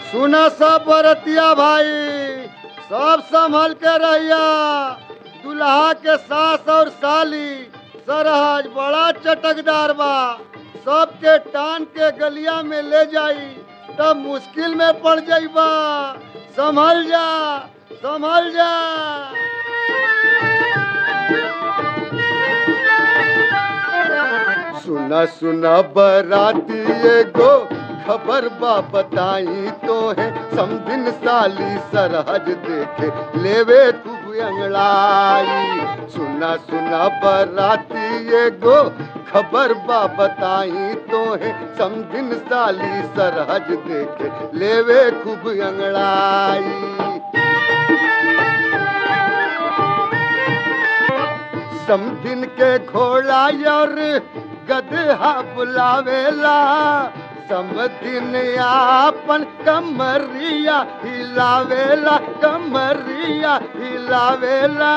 सुना सब बरतिया भाई सब संभल के रहिया दुल्हा के सास और साली सरहज बड़ा चटकदार बा सबके टान के गलिया में ले जाई तब मुश्किल में पड़ जाइबा संभल जा संभल जा सुना सुना बराती एगो खबर बा बताई तो है समदिन साली सरहज देखे लेवे तू अंगड़ाई सुना सुना बराती एगो खबर बा बताई तो है समदिन साली सरहज देखे लेवे खूब अंगड़ाई समदिन के घोड़ा और गदहा बुलावेला समदिन आपन कमरिया हिलावेला कमरिया हिलावेला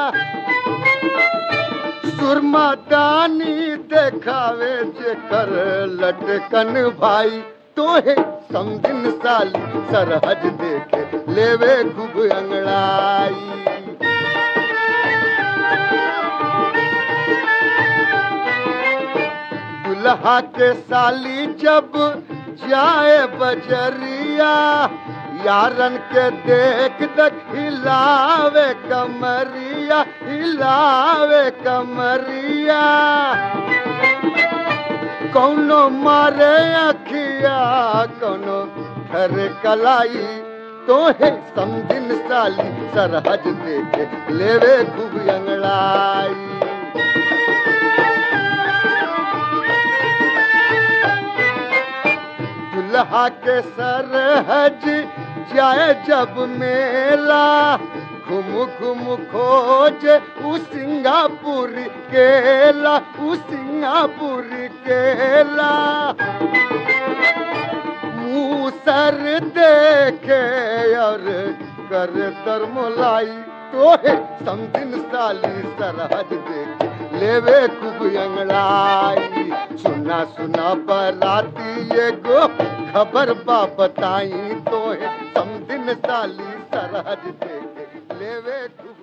सुरमा दानी देखावे जेकर लटकन भाई तोहे समदिन साली सरहज देखे लेवे खूब अंगड़ाई दुल्हा के साली जब जाए बजरिया यारन के देख देख हिलावे कमरिया हिलावे कमरिया कौनो मारे अखिया कौनो घर कलाई तोहे समझिन साली सरहज देखे लेवे खूब अंगड़ाई दुल्हा के सरहज जाए जब मेला घुम घुम खोज उ सिंगापुर केला उ सिंगापुर केला मुँह सर देखे और कर तरमलाई तोहे समदिन साली सरहज देखे लेवे खूब अंगड़ाई सुना सुना बराती एगो खबर बा बताई तोहे समदिन साली सरहज देखे लेवे खूब